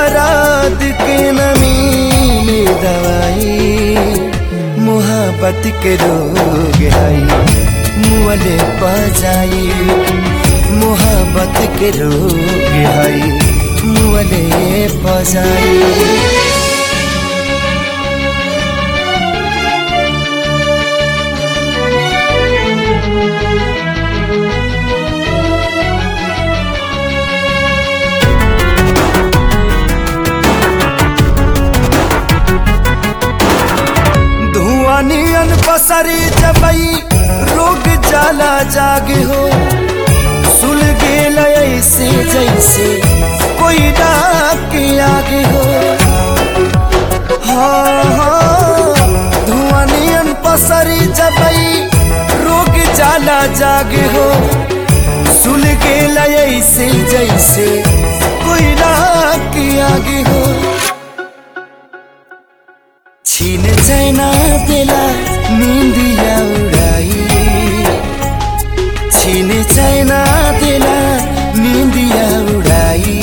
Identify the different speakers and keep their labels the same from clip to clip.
Speaker 1: दराद के नमी में दवाई मोहब्बत के रोग आई मुअले पजाई मोहब्बत के रोग आई मुअले पजाई धुआं नियन पसरी जबई रोग जाला जागे हो सुल गेल ऐसे जैसे कोई डाक के आगे हो हाँ हाँ धुआं नियन पसरी जबई रोग जाला जागे हो सुल गेल ऐसे जैसे कोई डाक के आगे हो छीन चैना बेला निंदिया उड़ाई छीन चैना बेला निंदिया उड़ाई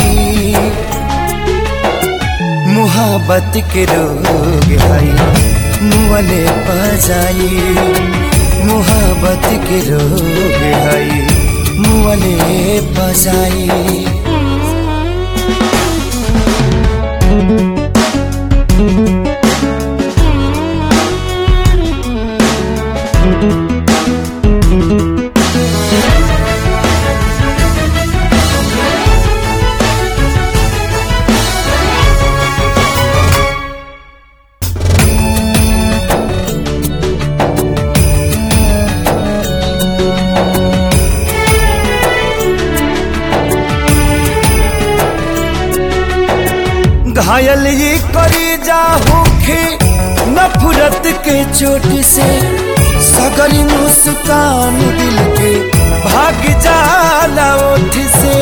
Speaker 1: मोहब्बत के रोग आई मुअले पजाई मोहब्बत के रोग आई मुअले पजाई घायल ये करी जा होखे नफरत के चोट से सगरी मुस्कान दिल के भाग जाला ओठ से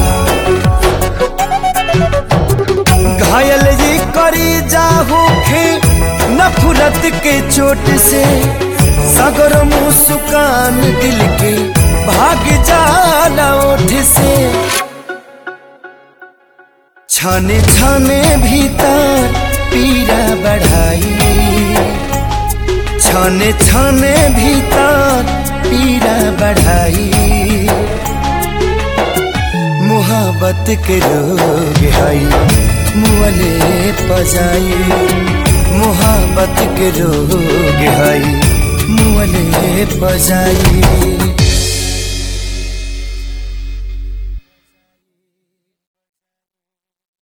Speaker 1: घायल ये करी जा होखे नफरत के चोट से सगर मुस्कान दिल के भाग जाला ओठ से छाने छाने भीतर पीरा बढ़ाई छाने छाने भीतर पीरा बढ़ाई मोहब्बत के रोग आई मुअले पजाई मोहब्बत के रोग आई मुअले पजाई